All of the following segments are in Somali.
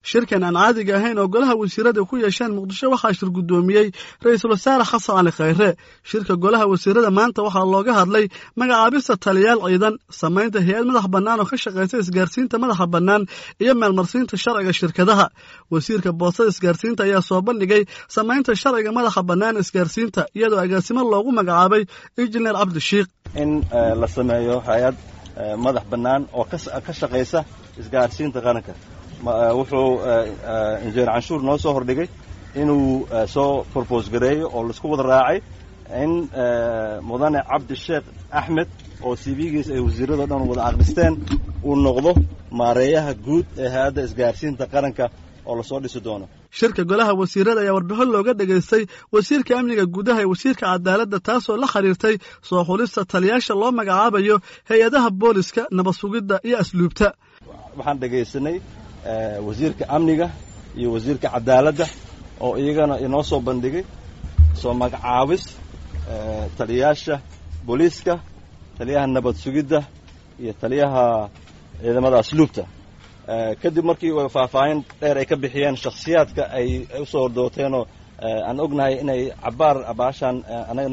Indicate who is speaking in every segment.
Speaker 1: shirkan aan caadiga ahayn oo golaha wasiirada ku yeesheen muqdisho waxaa shir guddoomiyey ra-iisul wasaare xasan cali khayre shirka golaha wasiirada maanta waxaa looga hadlay magacaabista taliyaal ciidan samaynta hay-ad madax bannaan oo ka shaqaysa isgaarsiinta madaxa bannaan iyo meelmarsiinta sharciga shirkadaha wasiirka boostada isgaarsiinta ayaa soo bandhigay samaynta sharciga madaxa bannaan isgaarsiinta iyadoo agaasimo loogu magacaabay injineer cabdishiikh
Speaker 2: in la sameeyo hay-ad madax bannaan oo ka shaqaysa isgaarsiinta qaranka wuxuu injineer canshuur noo soo hordhigay inuu soo probose gareeyo oo laisku wada raacay in mudane cabdisheekh axmed oo cv-giisa ay wasiirado dhan wada aqristeen uu noqdo maareeyaha guud ee hay-adda isgaarsiinta qaranka oo lasoo dhisi doono
Speaker 1: shirka golaha wasiirada ayaa warbixin looga dhegaystay wasiirka amniga gudaha ee wasiirka cadaaladda taasoo la xiriirtay soo xulista taliyaasha loo magacaabayo hay-adaha booliska nabad sugidda iyo asluubta
Speaker 2: waxaan dhegaysanay wasiirka amniga iyo wasiirka cadaaladda oo iyagana inoo soo bandhigay soo magacaabis taliyaasha booliiska taliyaha nabad sugidda iyo taliyaha ciidamada asluubta kadib markii faahfaahin dheer ay ka bixiyeen shakhsiyaadka ay usoo hordooteenoo aan ognahay inay cabaar abaashaan anagana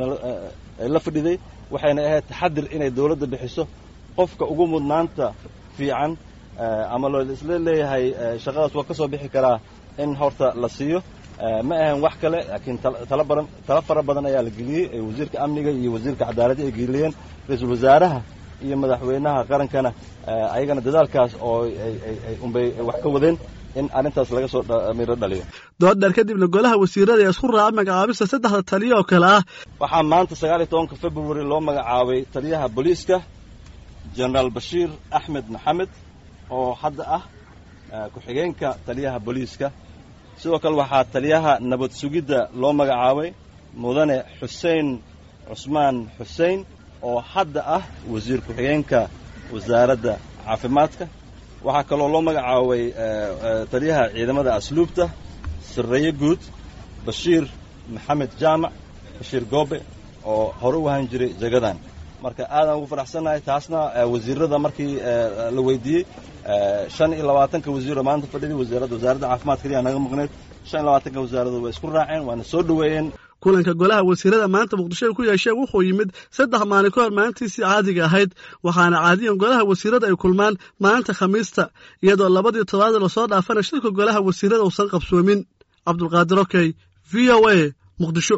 Speaker 2: la fadhiday waxayna ahayd taxadir inay dawladda bixiso qofka ugu mudnaanta fiican ama loo isla leeyahay shaqadaas waa ka soo bixi karaa in horta la siiyo ma ahan wax kale laakiin talabaran tala fara badan ayaa la geliyey ee wasiirka amniga iyo wasiirka cadaaladda ay geliyeen ra-iisul wasaaraha iyo madaxweynaha qarankana ayagana dadaalkaas oo unbay wax ka wadeen in arrintaas laga soo miro dhaliyo
Speaker 1: dooddheer kadibna golaha wasiirada ayaa isku raacay magacaabista saddexda taliya oo kale ah
Speaker 2: waxaa maanta sagaal iyo tobanka february loo magacaabay taliyaha booliiska genaraal bashiir axmed maxamed oo hadda ah ku-xigeenka taliyaha booliiska sidoo kale waxaa taliyaha nabad sugidda loo magacaabay mudane xuseen cusmaan xuseen oo hadda ah wasiir ku-xigeenka wasaaradda caafimaadka waxaa kaloo loo magacaabay taliyaha ciidamada asluubta sarreeye guud bashiir maxamed jaamac bashiir goobe oo hore u ahaan jiray jagadan marka aadaan ugu faraxsannahay taasna wasiirada markii la weydiiyey shan iyo labaatanka wasiiro maanta fadhiday wasaaradda wasaaradda caafimaad kaliya naga maqneed shan iyo labaatanka wasaaradood way isku raaceen waana soo dhoweeyeen
Speaker 1: kulanka golaha wasiirada maanta muqdisho ay ku yeesheen wuxuu yimid saddex maalin ka hor maalintiisii caadiga ahayd waxaana caadiyan golaha wasiirada ay kulmaan maalinta khamiista iyadoo labadii toddobaad lasoo dhaafana shirka golaha wasiirada uusan qabsoomin cabdulqaadir okey v o a muqdisho